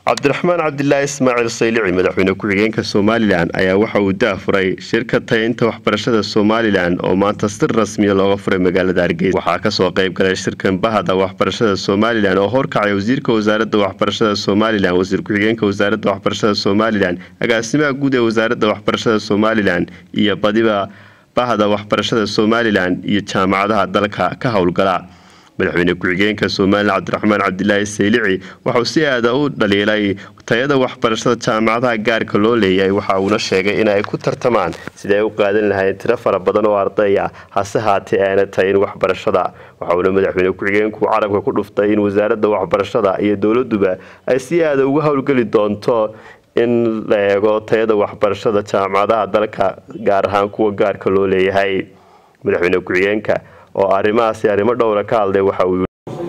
cabdiraxmaan cabdilaahi ismaaciil saylici madaxweyne ku-xigeenka somalilan ayaa waxa uu daafuray shirka tayaynta waxbarashada somalilan oo maanta si rasmiya looga furay magaalada hargeysa waxaa kasoo qeyb galay shirkan bahda waxbarashada somalilan oo horkacay wasiirka wasaaradda waxbarashada somalilan wasiir ku-xigeenka wasaaradda waxbarashada somalilan agaasimaha guud ee wasaaradda waxbarashada somalilan iyo badiba bahda waxbarashada somalilan iyo jaamacadaha dalka ka howlgala madaxweyne ku-xigeenka somalilan cabdiraxmaan cabdilaahi saylici waxauu si aada u dhaliilay tayada waxbarashada jaamacadaha gaarka loo leeyahay waxa uuna sheegay inay ku tartamaan sida ay u qaadan lahayn tiro fara badan oo arday ah hase haatee aana tayin waxbarashada waxauna madaxweyne ku-xigeenku carabka ku dhuftay in wasaaradda waxbarashada iyo dowladuba ay si aada uga howlgeli doonto in la eego tayada waxbarashada jaamacadaha dalka gaar ahaan kuwa gaarka loo leeyahay madaxweyne ku-xigeenka oo arrimahaasi arrimo dhowra ka hadlay waxa uu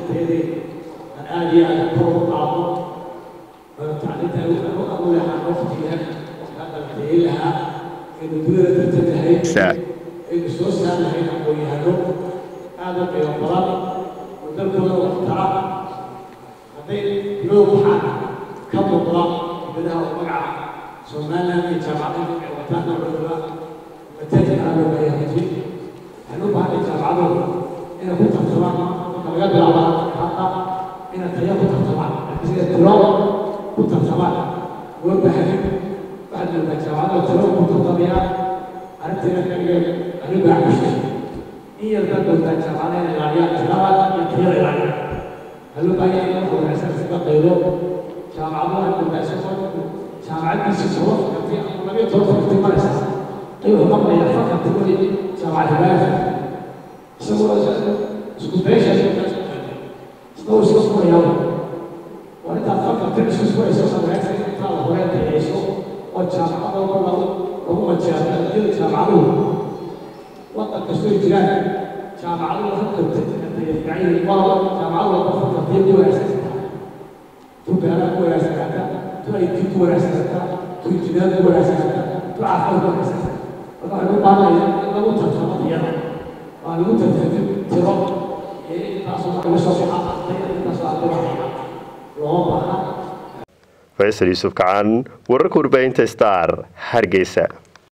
soo saarlahayn aqoon-yahano aada u qiimo badan oo dalkooda wax tara hadday bilow waxaa ka muuqda dibadaha oo magaca somaliland iyo jaamacadda ay wataan dowladda mataaji aa loo baayahay waxaan u baahnay jaamacadooda inay ku tartamaan marka laga bilaaba hadda inay tayo ku tartamaan sida tiro ku tartamaan loo baahay waxaad moodaa jaamacadda tiro ku tartamayaan arrinteeda kaliya anigu acushay in yarkaa moodaa jaamacada inay ilaaliyaan tirada iyo tayada ilaaliyaan waxaa loo baahan yahay in marka wanaagsan iskaga qaydo jaamacadaha moodaa isagoo jaamacaddiisa toban fakarti ama labiyo toban fakarti maraysa ayuu maqlaya fakarti weli jaamacad hibaaya isagoo isku beesha isagoo iska furayaa waa intaad fakartin isku furayso samaynta intaa la hore tayayso oo jaamacadooda lagu lagu majeerto iyada jaamacaduhu wadan kastoo jiraan jaamacaduhu fakarti tayafacayay waa jaamacadu waa fakartiya ku wanaagsan tu beeraha ku wanaagsanata tu IT ku wanaagsanata tu injineer ku wanaagsanata tu caafimaad ku wanaagsanata marka waxaan u baahanayaa in lagu tartamo iyada waa lagu tartamin tiro ee intaasoo laga soo baxa arday intaasoo arday waxaya looma baahna faysal yuusuf kacaan wararka warbaahinta star hargeysa